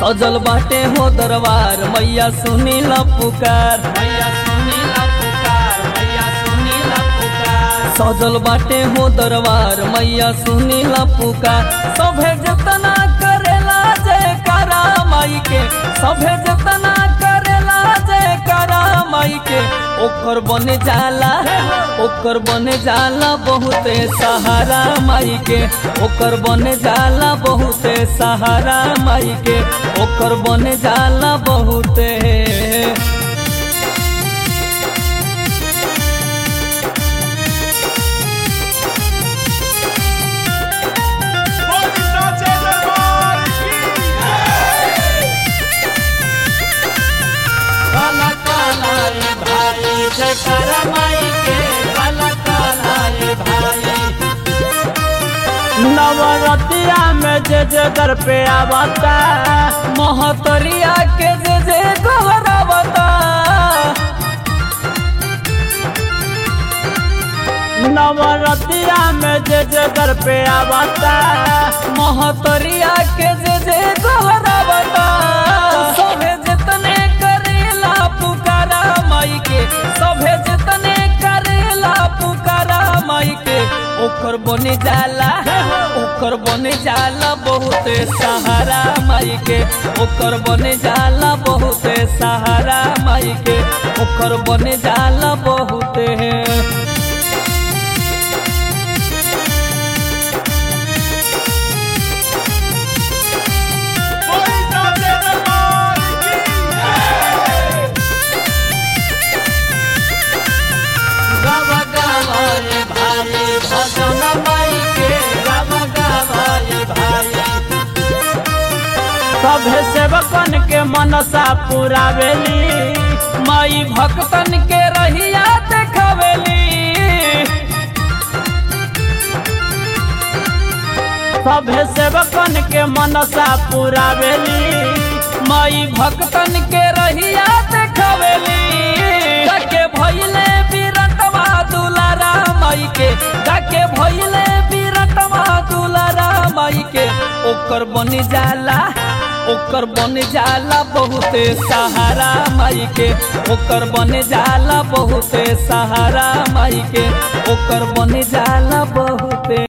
सजल बाटे हो दरबार मैया सुनी ला पुकार मैया सुनी ला पुकार मैया सुनी ला पुकार सजल बाटे हो दरबार मैया सुनी ला पुकार सभे जतना करेला जयकारा माई के सभे जतना करेला जयकारा माई के ओकर बने जाला ओकर बने जाला बहुते सहारा माई के ओकर बने जाला बहुते सहारा माई के ओकर बने जाला बहुते गोविंदा जय दरबार की काला काला रे भाई जयकारा माई के काला काला रे भाई नवरतिया में जे जे दर पे आवता महतरिया के जे जे गहरावता नवरतिया में जे जे दर पे आवता महतरिया के जे जे गहरावता सभे जितने करेला पुकारा माई के सभे जितने करेला पुकारा माई के ओकर बने जाला ओकर बने जाला बहुते सहारा माई के ओकर बने जाला बहुते सहारा माई के ओकर बने जाला बहुते गोविंदा जय दरबार की गावा गावा रे भाई भजन माई के गावा गावा रे भाई सभे सेवकन के मनसा पुरावेली माई भक्तन के रहिया देखावेली सभे सेवकन के मनसा पुरावेली माई भक्तन के रहिया देखावेली जाके भइले बिरटवा दुलारा माई के जाके भइले बिरटवा दुलारा माई के ओकर बनी जाला ओकर बन जाला बहुते सहारा माई के ओकर बन जाला बहुते सहारा माई के ओकर बन जाला बहुते